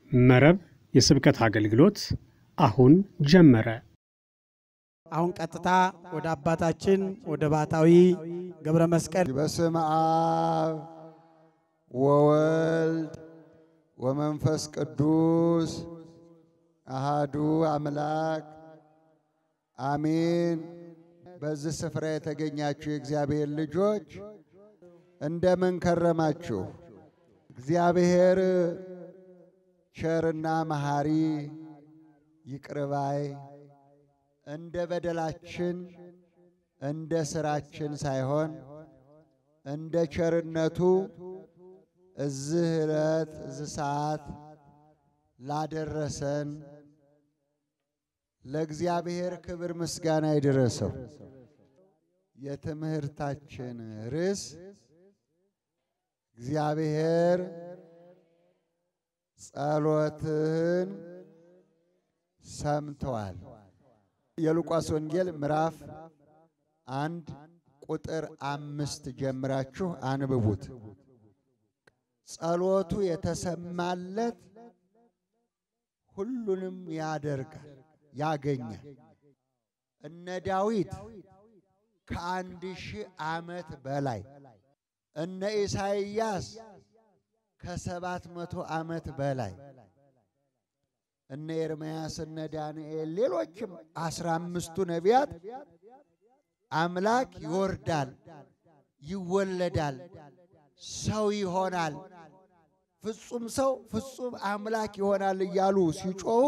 መረብ የስብከት አገልግሎት አሁን ጀመረ። አሁን ቀጥታ ወደ አባታችን ወደ ባታዊ ገብረ መስቀል በስመ አብ ወወልድ ወመንፈስ ቅዱስ አሃዱ አምላክ አሜን። በዚህ ስፍራ የተገኛችሁ የእግዚአብሔር ልጆች እንደምን ከረማችሁ? እግዚአብሔር ቸርና መሐሪ ይቅርባይ እንደ በደላችን እንደ ስራችን ሳይሆን እንደ ቸርነቱ እዚህ ዕለት እዚህ ሰዓት ላደረሰን ለእግዚአብሔር ክብር ምስጋና ይድረሰው። የትምህርታችን ርዕስ እግዚአብሔር ጸሎትህን ሰምተዋል። የሉቃስ ወንጌል ምዕራፍ አንድ ቁጥር አምስት ጀምራችሁ አንብቡት። ጸሎቱ የተሰማለት ሁሉንም ያደርጋል፣ ያገኛል። እነ ዳዊት ከአንድ ሺህ ዓመት በላይ እነ ኢሳይያስ ከሰባት መቶ ዓመት በላይ እነ ኤርምያስ እነ ዳንኤል ሌሎችም አስራ አምስቱ ነቢያት አምላክ ይወርዳል፣ ይወለዳል፣ ሰው ይሆናል፣ ፍጹም ሰው ፍጹም አምላክ ይሆናል እያሉ ሲጮሁ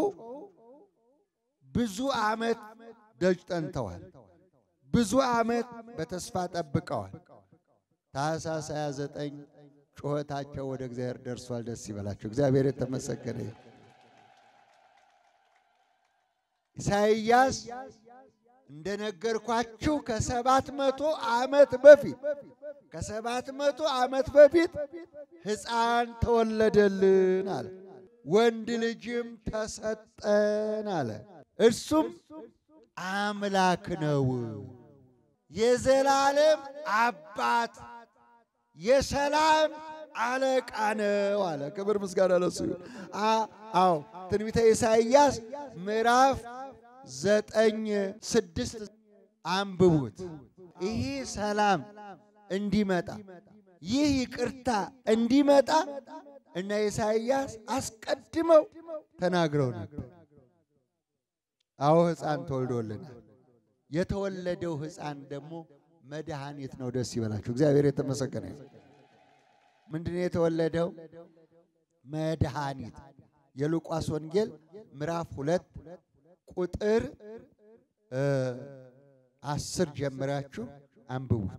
ብዙ ዓመት ደጅ ጠንተዋል። ብዙ ዓመት በተስፋ ጠብቀዋል። ታኅሳስ 29 ጩኸታቸው ወደ እግዚአብሔር ደርሷል። ደስ ይበላቸው። እግዚአብሔር የተመሰገነ ይሁን። ኢሳይያስ እንደነገርኳችሁ ከሰባት መቶ ዓመት በፊት ከሰባት መቶ ዓመት በፊት ሕፃን ተወለደልን አለ። ወንድ ልጅም ተሰጠን አለ። እርሱም አምላክ ነው፣ የዘላለም አባት፣ የሰላም አለቃ ነው አለ። ክብር ምስጋና ለሱ ይሁን። አዎ ትንቢተ ኢሳይያስ ምዕራፍ ዘጠኝ ስድስት አንብቡት። ይህ ሰላም እንዲመጣ ይህ ይቅርታ እንዲመጣ እነ ኢሳይያስ አስቀድመው ተናግረው ነበር። አዎ ሕፃን ተወልዶልናል። የተወለደው ሕፃን ደግሞ መድኃኒት ነው። ደስ ይበላችሁ። እግዚአብሔር የተመሰገነ ይሁን። ምንድን ነው የተወለደው? መድኃኒት የሉቃስ ወንጌል ምዕራፍ ሁለት ቁጥር አስር ጀምራችሁ አንብቡት።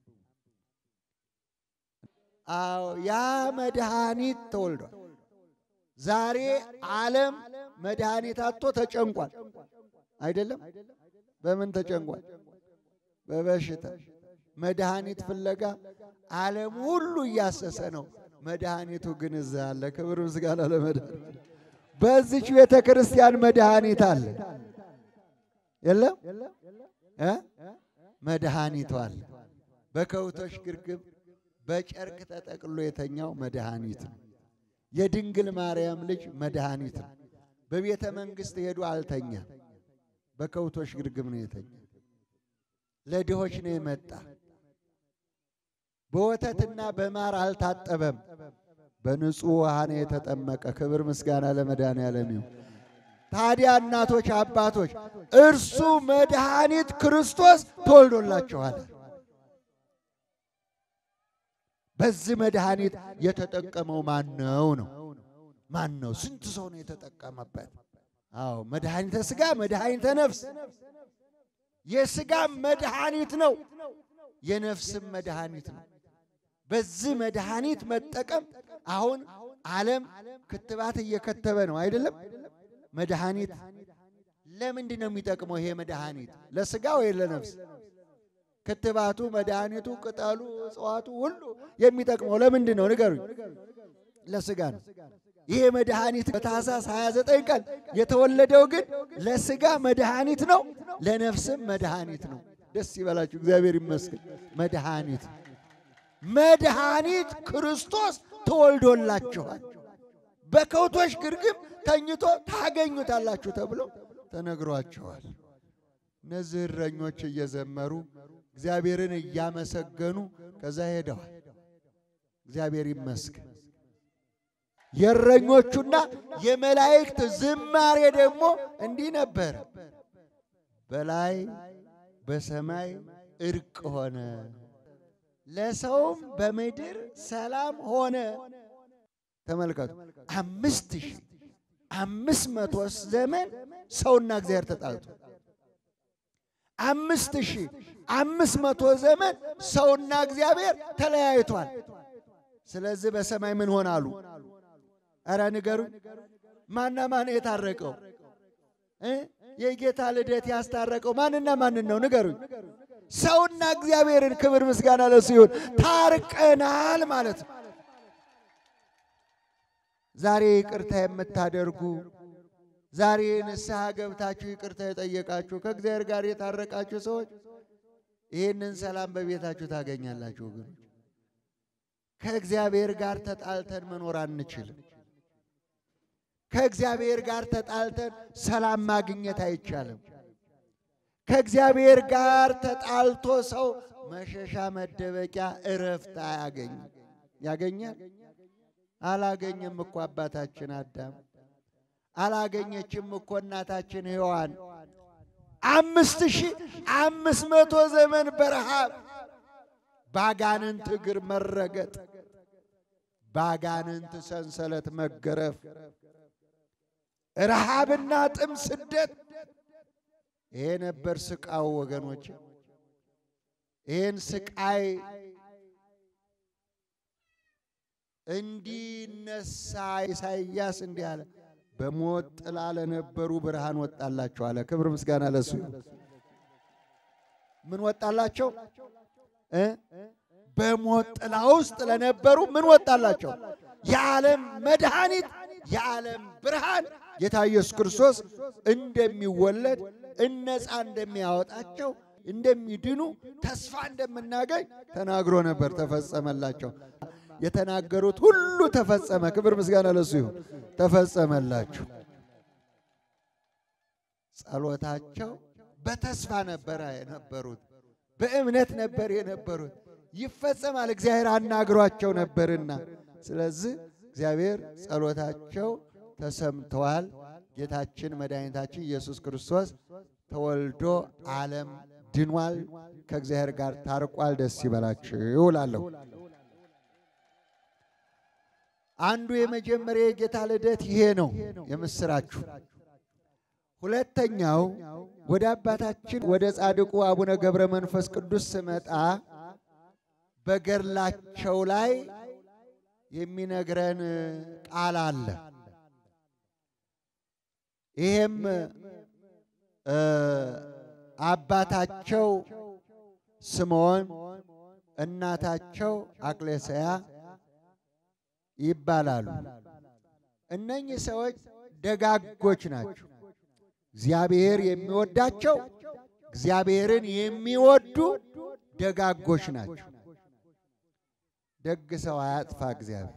አዎ ያ መድኃኒት ተወልዷል። ዛሬ ዓለም መድኃኒት አጥቶ ተጨንቋል። አይደለም? በምን ተጨንቋል? በበሽታ መድኃኒት ፍለጋ ዓለም ሁሉ እያሰሰ ነው። መድኃኒቱ ግን እዛ አለ። ክብር ምስጋና ለመድኃኒት። በዚች ቤተ ክርስቲያን መድኃኒት አለ። የለም እ መድኃኒቱ አለ። በከብቶች ግርግብ በጨርቅ ተጠቅሎ የተኛው መድኃኒት ነው። የድንግል ማርያም ልጅ መድኃኒት ነው። በቤተ መንግሥት ሄዱ አልተኛም። በከብቶች ግርግብ ነው የተኛ። ለድሆች ነው የመጣ። በወተትና በማር አልታጠበም። በንጹሕ ውሃ ነው የተጠመቀ። ክብር ምስጋና ለመድኃኔዓለም ይሁን። ታዲያ እናቶች፣ አባቶች እርሱ መድኃኒት ክርስቶስ ተወልዶላችኋል። በዚህ መድኃኒት የተጠቀመው ማን ነው ነው? ማን ነው? ስንት ሰው ነው የተጠቀመበት? አዎ መድኃኒተ ሥጋ መድኃኒተ ነፍስ። የሥጋም መድኃኒት ነው፣ የነፍስም መድኃኒት ነው። በዚህ መድኃኒት መጠቀም አሁን ዓለም ክትባት እየከተበ ነው አይደለም? መድኃኒት ለምንድን ነው የሚጠቅመው? ይሄ መድኃኒት ለሥጋ ወይ ለነፍስ? ክትባቱ፣ መድኃኒቱ፣ ቅጠሉ፣ እጽዋቱ ሁሉ የሚጠቅመው ለምንድን ነው ንገሩኝ? ለሥጋ ነው። ይሄ መድኃኒት በታኅሳስ 29 ቀን የተወለደው ግን ለሥጋ መድኃኒት ነው፣ ለነፍስም መድኃኒት ነው። ደስ ይበላችሁ፣ እግዚአብሔር ይመስገን። መድኃኒት መድኃኒት ክርስቶስ ተወልዶላችኋል። በከብቶች ግርግም ተኝቶ ታገኙታላችሁ ተብሎ ተነግሯቸዋል። እነዚህ እረኞች እየዘመሩ እግዚአብሔርን እያመሰገኑ ከዛ ሄደዋል። እግዚአብሔር ይመስገን። የእረኞቹና የመላእክት ዝማሬ ደግሞ እንዲህ ነበረ። በላይ በሰማይ እርቅ ሆነ፣ ለሰውም በምድር ሰላም ሆነ። ተመልከቱ፣ አምስት ሺህ አምስት መቶ ዘመን ሰውና እግዚአብሔር ተጣልቶ አምስት ሺህ አምስት መቶ ዘመን ሰውና እግዚአብሔር ተለያይቷል። ስለዚህ በሰማይ ምን ሆናሉ? ኧረ ንገሩኝ። ማና ማን የታረቀው እ የጌታ ልደት ያስታረቀው ማንና ማንን ነው? ንገሩኝ። ሰውና እግዚአብሔርን ክብር ምስጋና ለሱ ይሁን። ታርቀናል ማለት ነው። ዛሬ ይቅርታ የምታደርጉ ዛሬ ንስሐ ገብታችሁ ይቅርታ የጠየቃችሁ ከእግዚአብሔር ጋር የታረቃችሁ ሰዎች ይህንን ሰላም በቤታችሁ ታገኛላችሁ። ወገኖች ከእግዚአብሔር ጋር ተጣልተን መኖር አንችልም። ከእግዚአብሔር ጋር ተጣልተን ሰላም ማግኘት አይቻልም። ከእግዚአብሔር ጋር ተጣልቶ ሰው መሸሻ መደበቂያ እረፍት አያገኝም። ያገኛል? አላገኘም እኮ አባታችን አዳም አላገኘችም እኮ እናታችን ሔዋን አምስት ሺህ አምስት መቶ ዘመን በረሃብ ባጋንንት እግር መረገጥ፣ ባጋንንት ሰንሰለት መገረፍ፣ ረሃብና ጥም፣ ስደት ይሄ ነበር ስቃው ወገኖች። ይህን ስቃይ እንዲነሳ ኢሳይያስ እንዲህ አለ፣ በሞት ጥላ ለነበሩ ብርሃን ወጣላቸው አለ። ክብር ምስጋና ለሱ ይሁን። ምን ወጣላቸው እ በሞት ጥላ ውስጥ ለነበሩ ምን ወጣላቸው? የዓለም መድኃኒት የዓለም ብርሃን ጌታ ኢየሱስ ክርስቶስ እንደሚወለድ እነፃ እንደሚያወጣቸው እንደሚድኑ ተስፋ እንደምናገኝ ተናግሮ ነበር። ተፈጸመላቸው። የተናገሩት ሁሉ ተፈጸመ። ክብር ምስጋና ለሱ ይሁን። ተፈጸመላችሁ። ጸሎታቸው በተስፋ ነበረ የነበሩት፣ በእምነት ነበር የነበሩት። ይፈጸማል እግዚአብሔር አናግሯቸው ነበርና፣ ስለዚህ እግዚአብሔር ጸሎታቸው ተሰምተዋል። ጌታችን መድኃኒታችን ኢየሱስ ክርስቶስ ተወልዶ ዓለም ድኗል፣ ከእግዚአብሔር ጋር ታርቋል። ደስ ይበላችሁ እላለሁ። አንዱ የመጀመሪያ የጌታ ልደት ይሄ ነው፣ የምስራችሁ። ሁለተኛው ወደ አባታችን ወደ ጻድቁ አቡነ ገብረ መንፈስ ቅዱስ ስመጣ በገድላቸው ላይ የሚነግረን ቃል አለ። ይሄም አባታቸው ስምዖን እናታቸው አቅሌስያ ይባላሉ። እነኚህ ሰዎች ደጋጎች ናቸው። እግዚአብሔር የሚወዳቸው እግዚአብሔርን የሚወዱ ደጋጎች ናቸው። ደግ ሰው አያጥፋ እግዚአብሔር።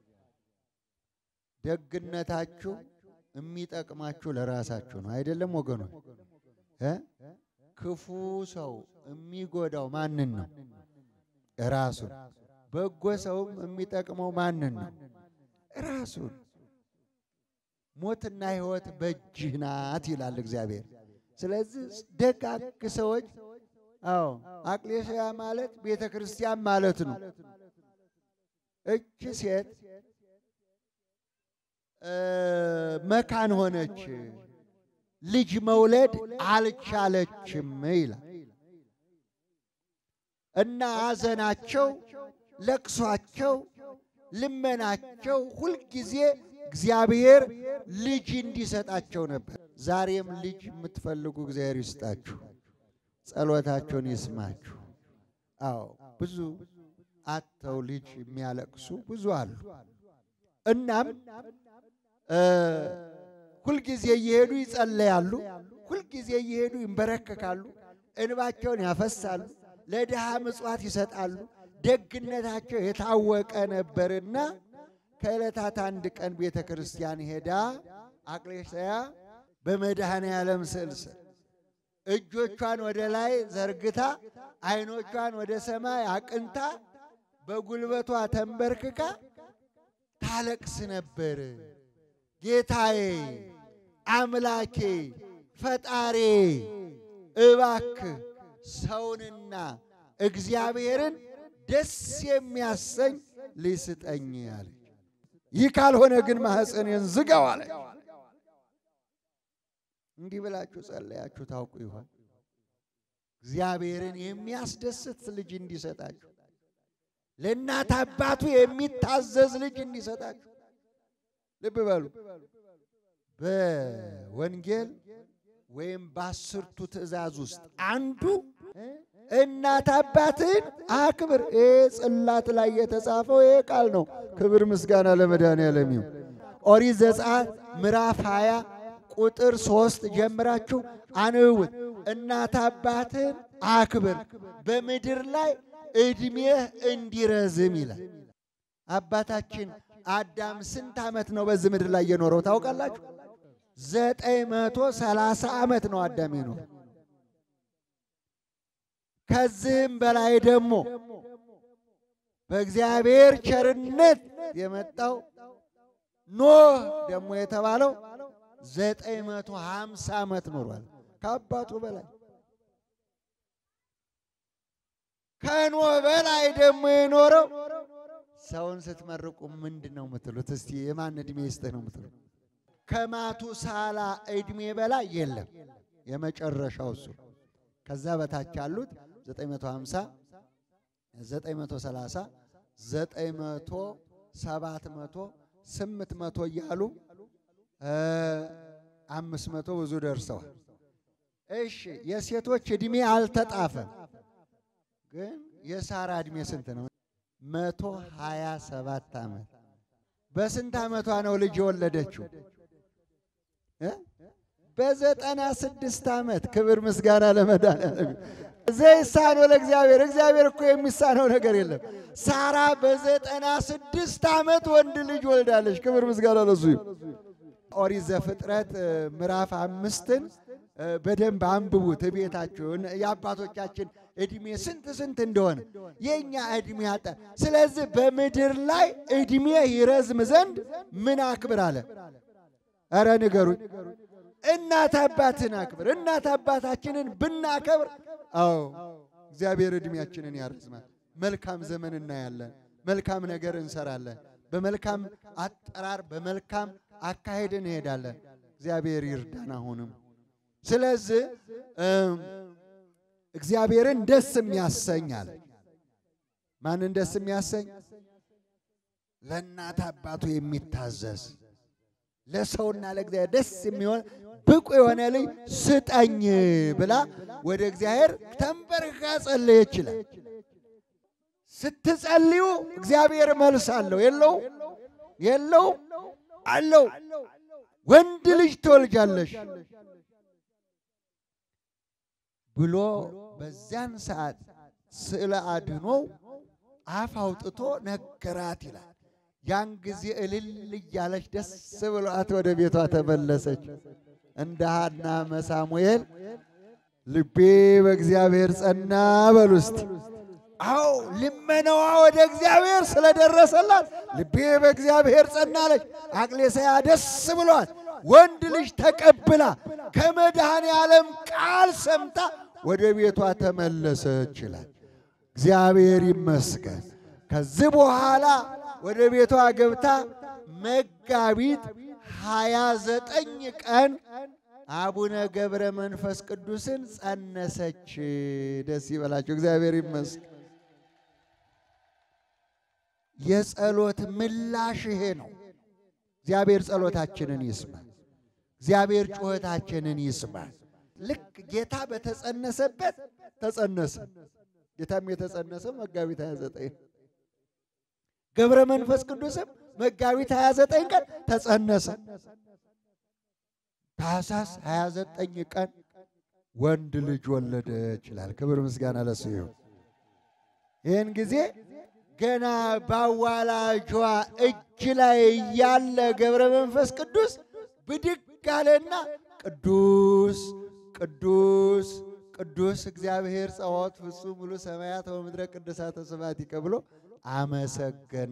ደግነታችሁ የሚጠቅማችሁ ለራሳችሁ ነው አይደለም ወገኖች? እ ክፉ ሰው የሚጎዳው ማንን ነው? ራሱን። በጎ ሰውም የሚጠቅመው ማንን ነው? ራሱን። ሞትና ሕይወት በእጅህ ናት ይላል እግዚአብሔር። ስለዚህ ደጋግ ሰዎች አዎ፣ አቅሌስያ ማለት ቤተ ክርስቲያን ማለት ነው። እች ሴት መካን ሆነች፣ ልጅ መውለድ አልቻለችም ይላል እና ሐዘናቸው፣ ለቅሷቸው፣ ልመናቸው ሁልጊዜ እግዚአብሔር ልጅ እንዲሰጣቸው ነበር። ዛሬም ልጅ የምትፈልጉ እግዚአብሔር ይስጣችሁ፣ ጸሎታቸውን ይስማችሁ። አዎ ብዙ አጥተው ልጅ የሚያለቅሱ ብዙ አሉ። እናም ሁልጊዜ እየሄዱ ይጸለያሉ፣ ሁልጊዜ እየሄዱ ይንበረከካሉ፣ እንባቸውን ያፈሳሉ፣ ለድሃ ምጽዋት ይሰጣሉ። ደግነታቸው የታወቀ ነበርና ከዕለታት አንድ ቀን ቤተ ክርስቲያን ሄዳ አቅሌስያ በመድኃኔ ዓለም ስዕል ስር እጆቿን ወደ ላይ ዘርግታ ዓይኖቿን ወደ ሰማይ አቅንታ በጉልበቷ ተንበርክካ ታለቅስ ነበር። ጌታዬ አምላኬ ፈጣሬ እባክህ ሰውንና እግዚአብሔርን ደስ የሚያሰኝ ልጅ ስጠኝ አለች። ይህ ካልሆነ ግን ማኅፀኔን ዝጋው አለች። እንዲህ ብላችሁ ጸለያችሁ ታውቁ ይሆን? እግዚአብሔርን የሚያስደስት ልጅ እንዲሰጣችሁ፣ ለእናት አባቱ የሚታዘዝ ልጅ እንዲሰጣችሁ። ልብ በሉ። በወንጌል ወይም በአስርቱ ትእዛዝ ውስጥ አንዱ እናት አባትህን አክብር። ይሄ ጽላት ላይ የተጻፈው ይሄ ቃል ነው። ክብር ምስጋና ለመድኃኔዓለም ይሁን። ኦሪት ዘጸአት ምዕራፍ 20 ቁጥር ሶስት ጀምራችሁ አንብቡት። እናት አባትህን አክብር በምድር ላይ ዕድሜህ እንዲረዝም ይላል። አባታችን አዳም ስንት ዓመት ነው በዚህ ምድር ላይ የኖረው ታውቃላችሁ? ዘጠኝ መቶ ሰላሳ ዓመት ነው አዳም የኖረው። ከዚህም በላይ ደግሞ በእግዚአብሔር ቸርነት የመጣው ኖህ ደግሞ የተባለው ዘጠኝ መቶ ሀምሳ ዓመት ኖሯል ከአባቱ በላይ። ከኖህ በላይ ደግሞ የኖረው ሰውን ስትመርቁ ምንድን ነው የምትሉት? እስቲ የማን ዕድሜ ይስጥህ ነው የምትሉት? ከማቱሳላ ዕድሜ በላይ የለም። የመጨረሻው እሱ። ከዛ በታች ያሉት 950 930 900 700 800 እያሉ አምስት መቶ ብዙ ደርሰዋል። እሺ የሴቶች ዕድሜ አልተጣፈም፣ ግን የሳራ ዕድሜ ስንት ነው? መቶ ሀያ ሰባት ዓመት። በስንት ዓመቷ ነው ልጅ የወለደችው? በዘጠና ስድስት ዓመት። ክብር ምስጋና ለመድኃኒዓለም። ዘይሳነው ለእግዚአብሔር። እግዚአብሔር እኮ የሚሳነው ነገር የለም። ሳራ በዘጠና ስድስት ዓመት ወንድ ልጅ ወልዳለች። ክብር ምስጋና ለሱ ይሁን። ኦሪት ዘፍጥረት ምዕራፍ አምስትን በደንብ አንብቡት ቤታችሁ። የአባቶቻችን ዕድሜ ስንት ስንት እንደሆነ የእኛ ዕድሜ ያጠ ስለዚህ በምድር ላይ ዕድሜ ይረዝም ዘንድ ምን አክብር አለ? ኧረ ንገሩኝ። እናት አባትን አክብር። እናት አባታችንን ብናከብር፣ አዎ እግዚአብሔር ዕድሜያችንን ያረዝማል። መልካም ዘመን እናያለን። መልካም ነገር እንሰራለን። በመልካም አጠራር በመልካም አካሄድ እንሄዳለን። እግዚአብሔር ይርዳን። አሁንም ስለዚህ እግዚአብሔርን ደስ የሚያሰኝ አለ። ማንን ደስ የሚያሰኝ? ለእናት አባቱ የሚታዘዝ ለሰውና ለእግዚአብሔር ደስ የሚሆን ብቁ የሆነ ልጅ ስጠኝ ብላ ወደ እግዚአብሔር ተንበርክካ ጸለየች ይላል። ስትጸልዩ እግዚአብሔር መልስ አለው የለው የለው አለው። ወንድ ልጅ ትወልጃለሽ ብሎ በዚያን ሰዓት ስዕለ አድኖው አፍ አውጥቶ ነገራት ይላል። ያን ጊዜ እልል እያለች ደስ ብሏት ወደ ቤቷ ተመለሰች። እንደ ሐና መሳሙኤል ልቤ በእግዚአብሔር ጸና በሉ እስቲ። አዎ ልመናዋ ወደ እግዚአብሔር ስለደረሰላት ልቤ በእግዚአብሔር ጸናለች። አቅሌስያ ደስ ብሏት ወንድ ልጅ ተቀብላ ከመድኃኔ ዓለም ቃል ሰምታ ወደ ቤቷ ተመለሰች ይላል። እግዚአብሔር ይመስገን። ከዚህ በኋላ ወደ ቤቷ ገብታ መጋቢት ሀያ ዘጠኝ ቀን አቡነ ገብረ መንፈስ ቅዱስን ጸነሰች። ደስ ይበላቸው። እግዚአብሔር ይመስገን። የጸሎት ምላሽ ይሄ ነው። እግዚአብሔር ጸሎታችንን ይስማል። እግዚአብሔር ጩኸታችንን ይስማል። ልክ ጌታ በተጸነሰበት ተጸነሰ። ጌታም የተጸነሰው መጋቢት 29 ገብረ መንፈስ ቅዱስም መጋቢት 29 ቀን ተጸነሰ። ታኅሳስ 29 ቀን ወንድ ልጅ ወለደ ይችላል። ክብር ምስጋና ለሱ ይሁን። ይህን ጊዜ ገና ባዋላጇ እጅ ላይ ያለ ገብረ መንፈስ ቅዱስ ብድግ አለና ቅዱስ ቅዱስ ቅዱስ እግዚአብሔር ጸዋት ፍጹም ሙሉ ሰማያት ወምድረ ቅዱሳተ ስብሐቲከ ብሎ አመሰገነ።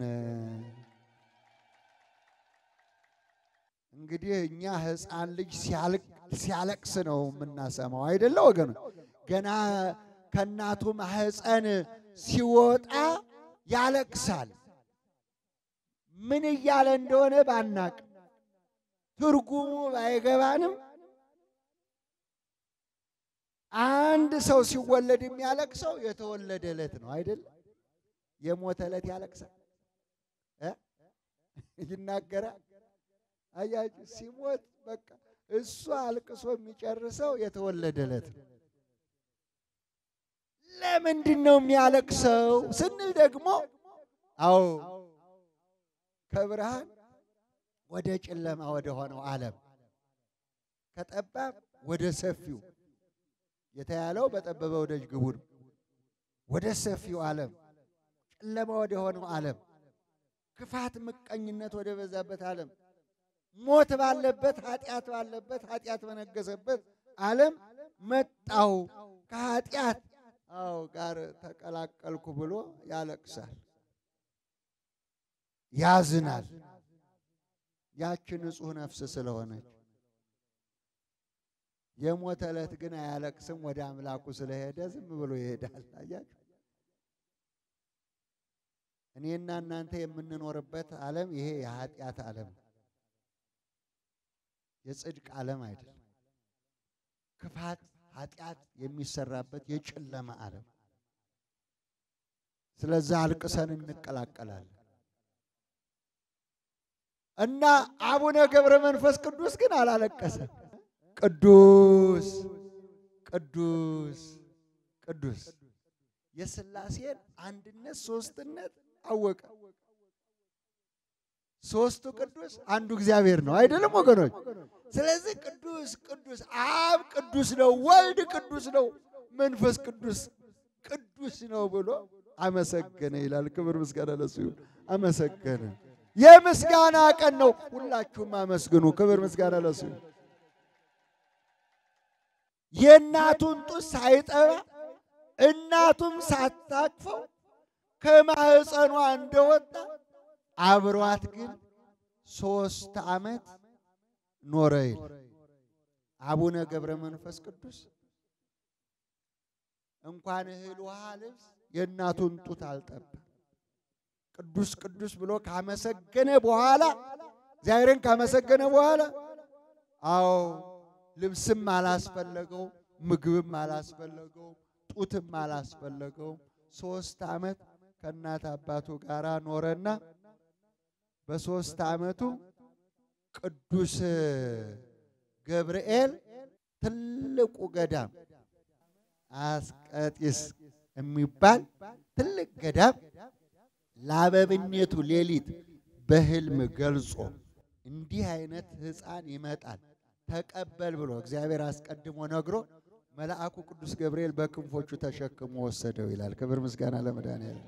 እንግዲህ እኛ ሕፃን ልጅ ሲያለቅስ ነው የምናሰማው አይደለ ወገኖች? ገና ከእናቱ ማህፀን ሲወጣ ያለቅሳል። ምን እያለ እንደሆነ ባናቅ ትርጉሙ ባይገባንም አንድ ሰው ሲወለድ የሚያለቅሰው የተወለደ ዕለት ነው አይደል? የሞተ ዕለት ያለቅሳል እ ይናገራል። አያችሁ፣ ሲሞት በቃ እሱ አልቅሶ የሚጨርሰው የተወለደ ዕለት ነው። ለምንድን ነው የሚያለቅሰው ስንል ደግሞ አዎ ከብርሃን ወደ ጨለማ ወደ ሆነው ዓለም ከጠባብ ወደ ሰፊው የተያለው በጠበበው ደጅ ግቡ ነው። ወደ ሰፊው ዓለም ጨለማ ወደ ሆነው ዓለም ክፋት፣ ምቀኝነት ወደ በዛበት ዓለም ሞት ባለበት ኃጢአት ባለበት ኃጢአት በነገሰበት ዓለም መጣው ከኃጢአት አዎ ጋር ተቀላቀልኩ ብሎ ያለቅሳል፣ ያዝናል። ያች ንጹሕ ነፍስ ስለሆነች የሞተ ዕለት ግን አያለቅስም። ወደ አምላኩ ስለሄደ ዝም ብሎ ይሄዳል። አያችሁ፣ እኔና እናንተ የምንኖርበት ዓለም ይሄ የኃጢአት ዓለም የጽድቅ ዓለም አይደለም። ክፋት ኃጢአት የሚሰራበት የጨለማ ዓለም። ስለዛ አልቅሰን እንቀላቀላለን እና አቡነ ገብረ መንፈስ ቅዱስ ግን አላለቀሰም። ቅዱስ ቅዱስ ቅዱስ የሥላሴን አንድነት ሶስትነት አወቀ። ሶስቱ ቅዱስ አንዱ እግዚአብሔር ነው አይደለም ወገኖች? ስለዚህ ቅዱስ ቅዱስ አብ ቅዱስ ነው፣ ወልድ ቅዱስ ነው፣ መንፈስ ቅዱስ ቅዱስ ነው ብሎ አመሰገነ ይላል። ክብር ምስጋና ለሱ ይሁን። አመሰገነ። የምስጋና ቀን ነው። ሁላችሁም አመስግኑ። ክብር ምስጋና ለሱ ይሁን። የእናቱን ጡት ሳይጠባ እናቱም ሳታቅፈው ከማህፀኗ እንደወጣ አብሯት ግን ሶስት ዓመት ኖረ ይል አቡነ ገብረ መንፈስ ቅዱስ እንኳን እህል ውሃ ልብስ የእናቱን ጡት አልጠባ። ቅዱስ ቅዱስ ብሎ ካመሰገነ በኋላ እግዚአብሔርን ካመሰገነ በኋላ አዎ ልብስም አላስፈለገው፣ ምግብም አላስፈለገው፣ ጡትም አላስፈለገው። ሶስት ዓመት ከእናት አባቱ ጋር ኖረና በሶስት ዓመቱ ቅዱስ ገብርኤል ትልቁ ገዳም አስቀጢስ የሚባል ትልቅ ገዳም ለአበብኔቱ ሌሊት በሕልም ገልጾ እንዲህ አይነት ሕፃን ይመጣል ተቀበል ብሎ እግዚአብሔር አስቀድሞ ነግሮ መልአኩ ቅዱስ ገብርኤል በክንፎቹ ተሸክሞ ወሰደው ይላል። ክብር ምስጋና ለመድኃኒዓለም።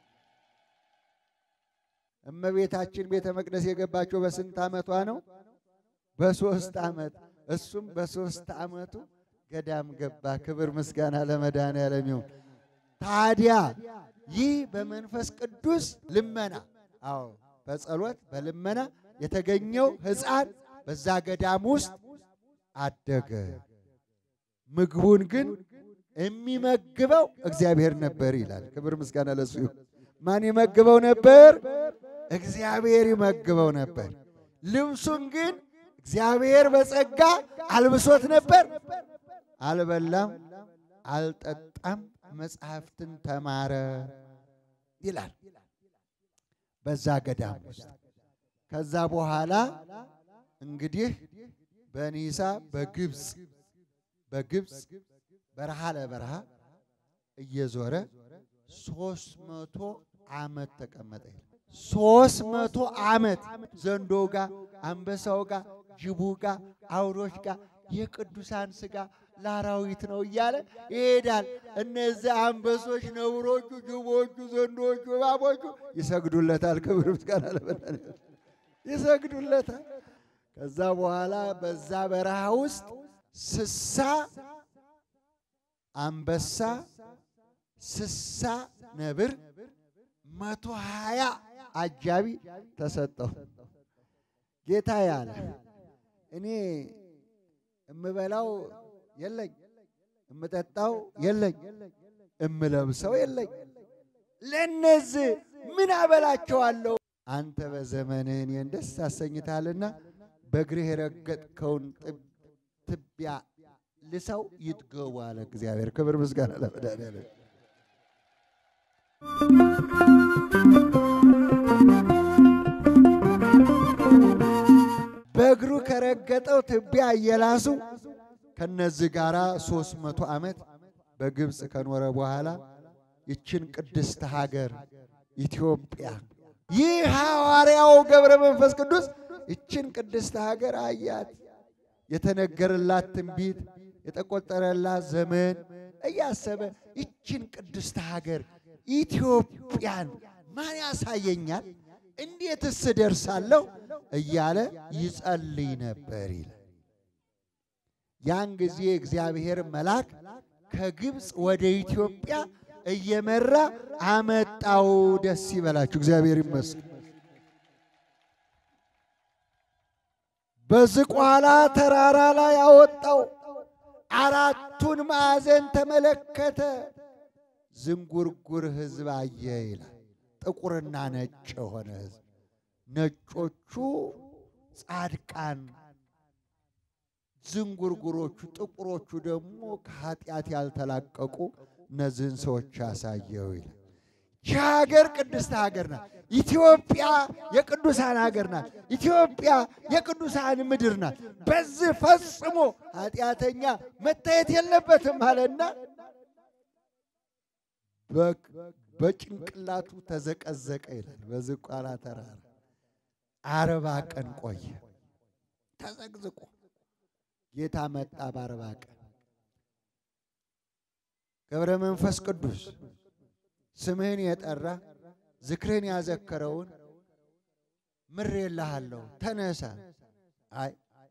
እመቤታችን ቤተ መቅደስ የገባቸው በስንት ዓመቷ ነው? በሶስት ዓመት። እሱም በሶስት ዓመቱ ገዳም ገባ። ክብር ምስጋና ለመድኃኒዓለም ይሁን። ታዲያ ይህ በመንፈስ ቅዱስ ልመና፣ አዎ በጸሎት በልመና የተገኘው ሕፃን በዛ ገዳም ውስጥ አደገ። ምግቡን ግን የሚመግበው እግዚአብሔር ነበር ይላል። ክብር ምስጋና ለሱ ይሁን። ማን ይመግበው ነበር? እግዚአብሔር ይመግበው ነበር። ልብሱን ግን እግዚአብሔር በጸጋ አልብሶት ነበር። አልበላም፣ አልጠጣም፣ መጽሐፍትን ተማረ ይላል በዛ ገዳም ውስጥ። ከዛ በኋላ እንግዲህ በኒሳ በግብፅ በግብፅ በረሃ ለበረሃ እየዞረ ሶስት መቶ ዓመት ተቀመጠ። ሶስት መቶ ዓመት ዘንዶው ጋር፣ አንበሳው ጋር፣ ጅቡ ጋር፣ አውሮች ጋር የቅዱሳን ሥጋ ለአራዊት ነው እያለ ይሄዳል። እነዚህ አንበሶች፣ ነብሮቹ፣ ጅቦቹ፣ ዘንዶቹ፣ እባቦቹ ይሰግዱለታል። ክብር ምስጋና ለመድኃኒዓለም ይሰግዱለታል። ከዛ በኋላ በዛ በረሃ ውስጥ ስሳ አንበሳ፣ ስሳ ነብር፣ መቶ ሀያ አጃቢ ተሰጠው። ጌታ ያለ እኔ እምበላው የለኝ፣ እምጠጣው የለኝ፣ እምለብሰው የለኝ። ለእነዚህ ምን አበላቸዋለሁ? አንተ በዘመንህ እኔን ደስ አሰኝታልና በእግርህ የረገጥከውን ትቢያ ልሰው ይጥገቡ አለ እግዚአብሔር። ክብር ምስጋና ለመድኃኒዓለም። በእግሩ ከረገጠው ትቢያ እየላሱ ከነዚህ ጋር ሦስት መቶ ዓመት በግብፅ ከኖረ በኋላ ይችን ቅድስት ሀገር ኢትዮጵያ ይህ ሐዋርያው ገብረ መንፈስ ቅዱስ ይችን ቅድስት ሀገር አያት። የተነገረላት ትንቢት የተቆጠረላት ዘመን እያሰበ ይችን ቅድስት ሀገር ኢትዮጵያን ማን ያሳየኛል? እንዴትስ እደርሳለሁ? እያለ ይጸልይ ነበር ይላል። ያን ጊዜ እግዚአብሔር መልአክ ከግብፅ ወደ ኢትዮጵያ እየመራ አመጣው። ደስ ይበላችሁ፣ እግዚአብሔር ይመስገን። በዝቋላ ተራራ ላይ አወጣው። አራቱን ማዕዘን ተመለከተ። ዝንጉርጉር ሕዝብ አየ ይላል። ጥቁርና ነጭ የሆነ ሕዝብ፣ ነጮቹ ጻድቃን፣ ዝንጉርጉሮቹ ጥቁሮቹ ደግሞ ከኃጢአት ያልተላቀቁ እነዚህን ሰዎች ያሳየው ይላል። ይህ ሀገር ቅድስት ሀገር ናት። ኢትዮጵያ የቅዱሳን ሀገር ናት። ኢትዮጵያ የቅዱሳን ምድር ናት። በዚህ ፈጽሞ ኃጢአተኛ መታየት የለበትም አለና በጭንቅላቱ ተዘቀዘቀ ይላል። በዝቋላ ተራራ አርባ ቀን ቆየ ተዘቅዝቆ። ጌታ መጣ በአርባ ቀን ገብረ መንፈስ ቅዱስ ስምህን የጠራ ዝክርህን ያዘከረውን ምሬልሃለሁ፣ ተነሳ። አይ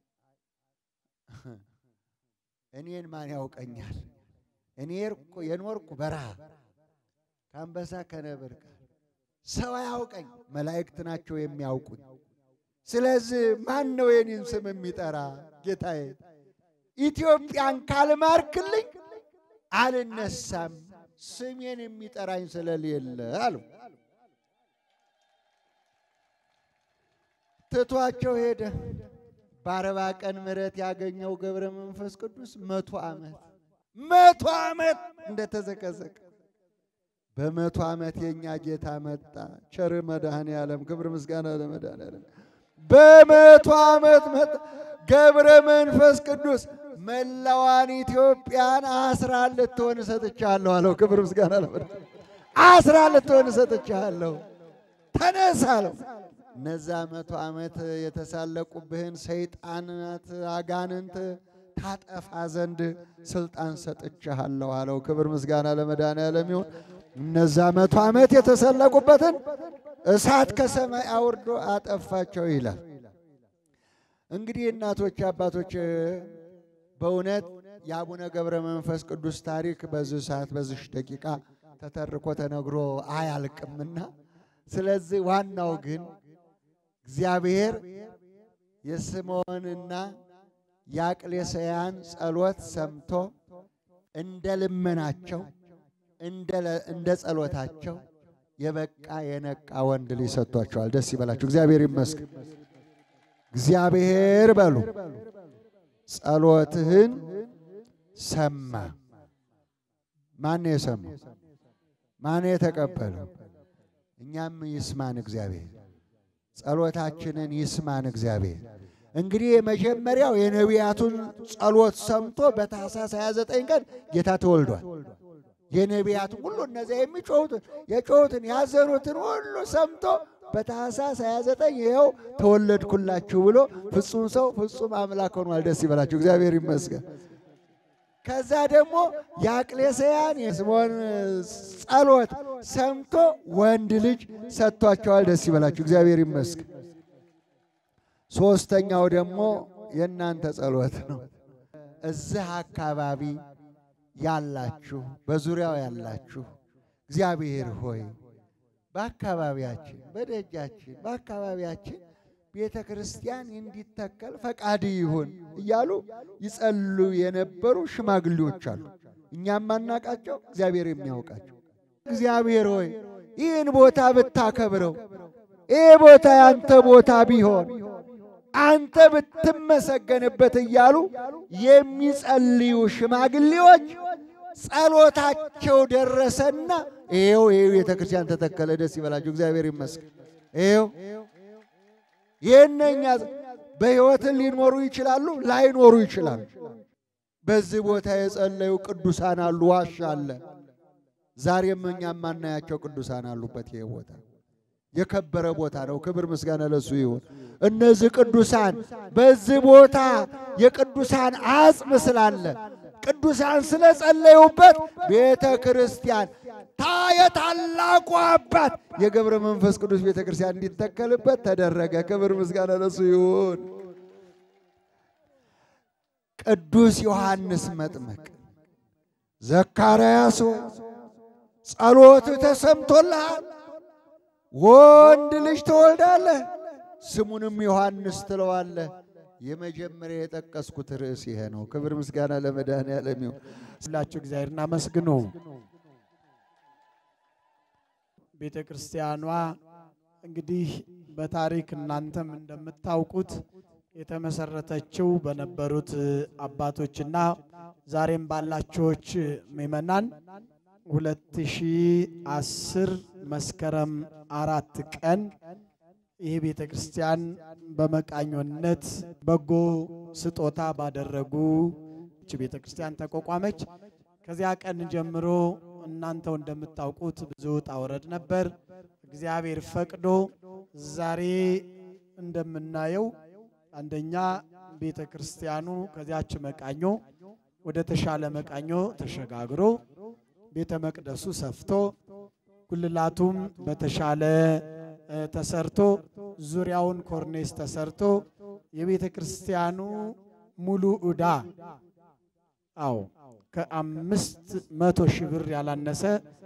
እኔን ማን ያውቀኛል? እኔ የኖርኩ በረሃ ከአንበሳ ከነብር ጋር ሰው አያውቀኝ፣ መላእክት ናቸው የሚያውቁኝ። ስለዚህ ማን ነው የኔን ስም የሚጠራ? ጌታዬ ኢትዮጵያን ካልማርክልኝ አልነሳም ስሜን የሚጠራኝ ስለሌለ አሉ። ትቷቸው ሄደ። በአርባ ቀን ምሕረት ያገኘው ገብረ መንፈስ ቅዱስ መቶ ዓመት መቶ ዓመት እንደተዘቀዘቀ በመቶ ዓመት የእኛ ጌታ መጣ። ቸር መድኃኔ ዓለም ክብር ምስጋና ለመድኃኔ ዓለም። በመቶ ዓመት መጣ ገብረ መንፈስ ቅዱስ መላዋን ኢትዮጵያን አስራ ልትሆን እሰጥቻለሁ አለው። ክብር ምስጋና ለመድኃኔ አስራ ልትሆን እሰጥቻለሁ ተነሳ አለው። እነዛ መቶ ዓመት የተሳለቁብህን ሰይጣናት አጋንንት ታጠፋ ዘንድ ስልጣን ሰጥቻለሁ አለው። ክብር ምስጋና ለመድኃኔ ዓለም ይሁን። እነዛ መቶ ዓመት የተሰለቁበትን እሳት ከሰማይ አውርዶ አጠፋቸው ይላል። እንግዲህ እናቶች አባቶች በእውነት የአቡነ ገብረ መንፈስ ቅዱስ ታሪክ በዚህ ሰዓት በዚህ ደቂቃ ተተርኮ ተነግሮ አያልቅምና፣ ስለዚህ ዋናው ግን እግዚአብሔር የስምዖንና የአቅሌስያን ጸሎት ሰምቶ እንደ ልመናቸው እንደ ጸሎታቸው የበቃ የነቃ ወንድ ልጅ ሰጥቷቸዋል። ደስ ይበላቸው። እግዚአብሔር ይመስገን። እግዚአብሔር በሉ ጸሎትህን ሰማ። ማን የሰማው? ማን የተቀበለው? እኛም ይስማን እግዚአብሔር፣ ጸሎታችንን ይስማን እግዚአብሔር። እንግዲህ የመጀመሪያው የነቢያቱን ጸሎት ሰምቶ በታኅሳስ 29 ቀን ጌታ ተወልዷል። የነቢያቱን ሁሉ እነዚያ የሚጮሁትን የጮሁትን ያዘኑትን ሁሉ ሰምቶ በታኅሳስ 29 ይኸው ተወለድኩላችሁ ብሎ ፍጹም ሰው ፍጹም አምላክ ሆኗል። ደስ ይበላችሁ፣ እግዚአብሔር ይመስገን። ከዛ ደግሞ የአቅሌስያን የስምዖን ጸሎት ሰምቶ ወንድ ልጅ ሰጥቷቸዋል። ደስ ይበላችሁ፣ እግዚአብሔር ይመስገን። ሶስተኛው ደግሞ የእናንተ ጸሎት ነው። እዚህ አካባቢ ያላችሁ በዙሪያው ያላችሁ እግዚአብሔር ሆይ በአካባቢያችን በደጃችን በአካባቢያችን ቤተ ክርስቲያን እንዲተከል ፈቃድ ይሁን እያሉ ይጸሉ የነበሩ ሽማግሌዎች አሉ። እኛም ማናቃቸው፣ እግዚአብሔር የሚያውቃቸው። እግዚአብሔር ሆይ ይህን ቦታ ብታከብረው፣ ይህ ቦታ ያንተ ቦታ ቢሆን አንተ ብትመሰገንበት እያሉ የሚጸልዩ ሽማግሌዎች ጸሎታቸው ደረሰና ይኸው ይኸው ቤተ ክርስቲያን ተተከለ። ደስ ይበላችሁ፣ እግዚአብሔር ይመስገን። ይኸው የእነኛ በሕይወትን ሊኖሩ ይችላሉ፣ ላይኖሩ ይችላሉ። በዚህ ቦታ የጸለዩ ቅዱሳን አሉ፣ ዋሻ አለ። ዛሬም እኛ የማናያቸው ቅዱሳን አሉበት። ይሄ ቦታ የከበረ ቦታ ነው። ክብር ምስጋና ለሱ ይሁን። እነዚህ ቅዱሳን በዚህ ቦታ የቅዱሳን አጽም ስላለ ቅዱሳን ስለጸለዩበት ቤተ ክርስቲያን ታ የታላቁ አባት የገብረ መንፈስ ቅዱስ ቤተ ክርስቲያን እንዲተከልበት ተደረገ። ክብር ምስጋና ለሱ ይሁን። ቅዱስ ዮሐንስ መጥምቅ ዘካርያስ ጸሎት ተሰምቶልሃል፣ ወንድ ልጅ ትወልዳለህ፣ ስሙንም ዮሐንስ ትለዋለህ። የመጀመሪያ የጠቀስኩት ርዕስ ይሄ ነው። ክብር ምስጋና ለመድኃኔዓለም ይሁን። ሁላችሁ እግዚአብሔርን አመስግኑ። ቤተ ክርስቲያኗ እንግዲህ በታሪክ እናንተም እንደምታውቁት የተመሰረተችው በነበሩት አባቶችና ዛሬም ባላችሁች ምእመናን 2010 መስከረም አራት ቀን ይህ ቤተ ክርስቲያን በመቃኞነት በጎ ስጦታ ባደረጉ ቤተ ክርስቲያን ተቋቋመች። ከዚያ ቀን ጀምሮ እናንተው እንደምታውቁት ብዙ ውጣ ውረድ ነበር። እግዚአብሔር ፈቅዶ ዛሬ እንደምናየው አንደኛ ቤተ ክርስቲያኑ ከዚያች መቃኞ ወደ ተሻለ መቃኞ ተሸጋግሮ ቤተ መቅደሱ ሰፍቶ ጉልላቱም በተሻለ ተሰርቶ ዙሪያውን ኮርኔስ ተሰርቶ የቤተ ክርስቲያኑ ሙሉ ዕዳ አዎ ከአምስት መቶ ሺህ ብር ያላነሰ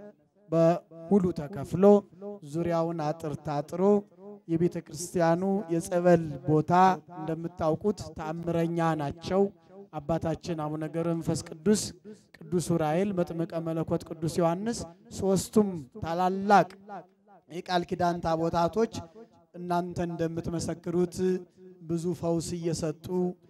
በሙሉ ተከፍሎ ዙሪያውን አጥር ታጥሮ የቤተ ክርስቲያኑ የጸበል ቦታ እንደምታውቁት ተአምረኛ ናቸው። አባታችን አቡነ ገብረ መንፈስ ቅዱስ፣ ቅዱስ ዑራኤል፣ መጥምቀ መለኮት ቅዱስ ዮሐንስ ሦስቱም ታላላቅ የቃል ኪዳን ታቦታቶች እናንተ እንደምትመሰክሩት ብዙ ፈውስ እየሰጡ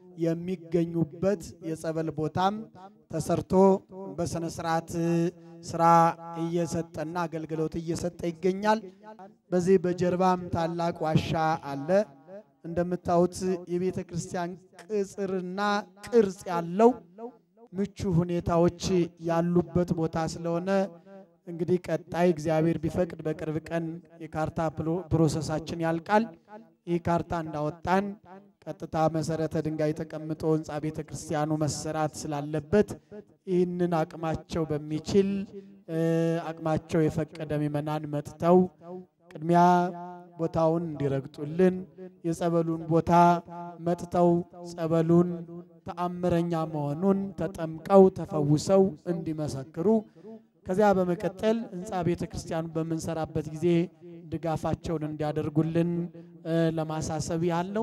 የሚገኙበት የጸበል ቦታም ተሰርቶ በስነ ስርዓት ስራ እየሰጠና አገልግሎት እየሰጠ ይገኛል። በዚህ በጀርባም ታላቅ ዋሻ አለ። እንደምታዩት የቤተ ክርስቲያን ቅጽርና ቅርጽ ያለው ምቹ ሁኔታዎች ያሉበት ቦታ ስለሆነ እንግዲህ ቀጣይ እግዚአብሔር ቢፈቅድ በቅርብ ቀን የካርታ ፕሮሰሳችን ያልቃል። ይህ ካርታ እንዳወጣን ቀጥታ መሰረተ ድንጋይ ተቀምጦ ህንፃ ቤተ ክርስቲያኑ መሰራት ስላለበት ይህንን አቅማቸው በሚችል አቅማቸው የፈቀደ ምእመናን መጥተው ቅድሚያ ቦታውን እንዲረግጡልን የጸበሉን ቦታ መጥተው ጸበሉን ተአምረኛ መሆኑን ተጠምቀው ተፈውሰው እንዲመሰክሩ ከዚያ በመቀጠል ህንፃ ቤተ ክርስቲያኑ በምንሰራበት ጊዜ ድጋፋቸውን እንዲያደርጉልን ለማሳሰብ ያለው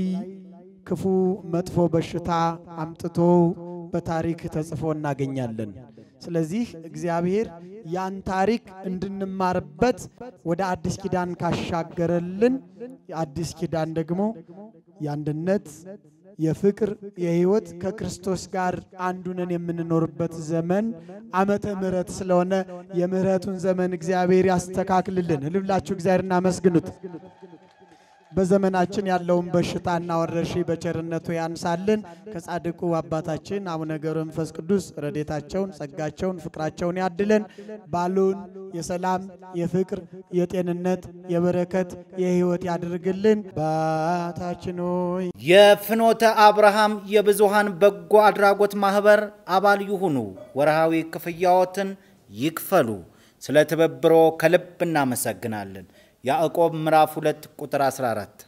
ክፉ መጥፎ በሽታ አምጥቶ በታሪክ ተጽፎ እናገኛለን። ስለዚህ እግዚአብሔር ያን ታሪክ እንድንማርበት ወደ አዲስ ኪዳን ካሻገረልን የአዲስ ኪዳን ደግሞ የአንድነት የፍቅር የህይወት ከክርስቶስ ጋር አንዱነን የምንኖርበት ዘመን ዓመተ ምሕረት ስለሆነ የምሕረቱን ዘመን እግዚአብሔር ያስተካክልልን። ልብላችሁ እግዚአብሔር እናመስግኑት። በዘመናችን ያለውን በሽታና ወረርሽኝ በቸርነቱ ያንሳልን። ከጻድቁ አባታችን አቡነ ገብረ መንፈስ ቅዱስ ረዴታቸውን፣ ጸጋቸውን፣ ፍቅራቸውን ያድለን። ባሉን የሰላም የፍቅር፣ የጤንነት፣ የበረከት፣ የሕይወት ያድርግልን። አባታችን ሆይ የፍኖተ አብርሃም የብዙሃን በጎ አድራጎት ማህበር አባል ይሁኑ። ወርሃዊ ክፍያዎትን ይክፈሉ። ስለ ትብብሮ ከልብ እናመሰግናለን። ያዕቆብ ምዕራፍ 2 ቁጥር 14